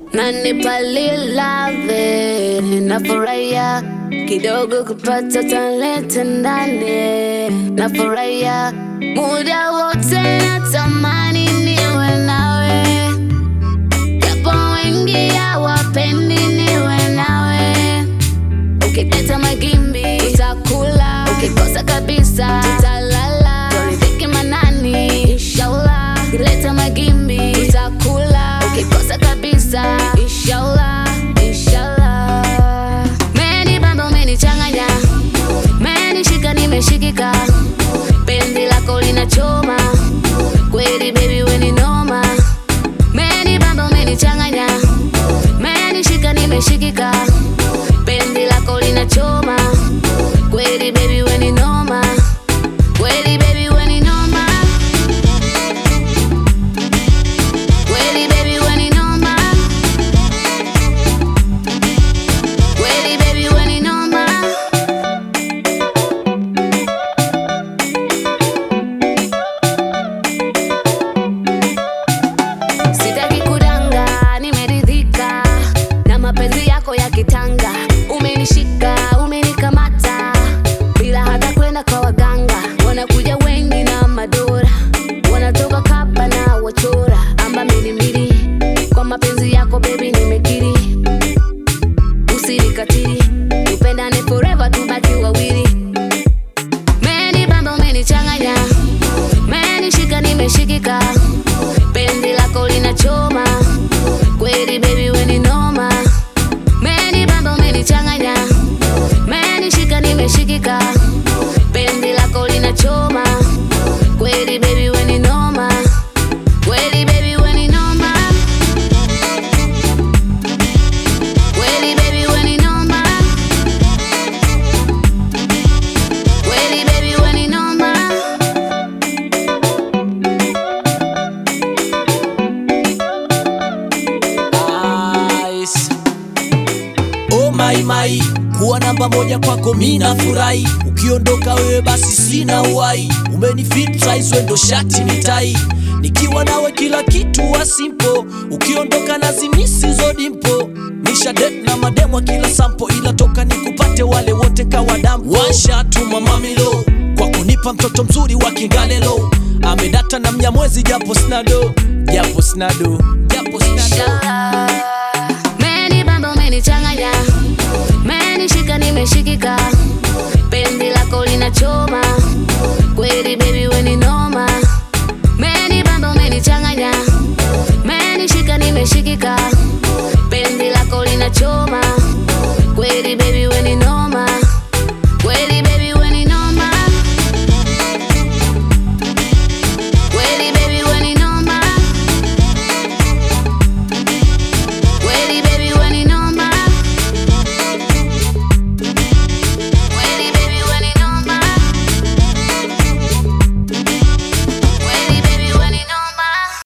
nanipa lilave, nafurahia kidogo kupata talenta ndani, nafurahia muda wote, natamani niwe nawe, japo wengi hawapendi niwe nawe. Ukileta magimbi utakula, ukikosa kabisa utalala. Toridhiki manani, inshallah. Ukileta magimbi utakula, ukikosa kabisa inshallah, inshallah. Meni bamba umenichanganya, menishika nimeshikika, penzi lako linachoma kweli, baby we ni noma. Meni bamba umenichanganya, menishika nimeshikika penzi lako linachoma kweli baby we ni noma kweli baby we ni noma kweli baby we ni noma kweli baby we ni noma Sitaki kudanga, nimeridhika na mapenzi yako ya kitanga. Umenishika, umenikamata bila hata kwenda kwa waganga. Wanakuja wengi na madora, wanatoka kapa na wachora amba milimili. Kwa mapenzi yako baby, nimekiri, usinikatili, tupendane forever, tubaki wawili. Meni bamba, umenichanganya, menishika, nimeshikika penzi lako linachoma kweli baby we ni noma meni bamba umenichanganya menishika nimeshikika penzi lako linachoma kweli baby we ni noma kweli baby we ni noma kweli baby we ni noma kweli baby we ni noma Ice. Oh my my, kuwa namba moja kwako mina furahi, ukiondoka wewe basi sina uhai. Umenifit size wendo shati ni tai, nikiwa nawe kila kitu wa simple, ukiondoka nazimisi zo dimpo. Nisha date na mademwa kila sampo, ila toka nikupate wale wote kawa dampo. Washatuma mamilo kwa kunipa mtoto mzuri wa Kingalelo, amedata na mnyamwezi japo snado, japo snado, japo snado. Inshallah. Meni bamba umenichanganya, menishika nimeshikika, penzi lako linachoma kweli baby we ni noma. Meni bamba umenichanganya, menishika nimeshikika,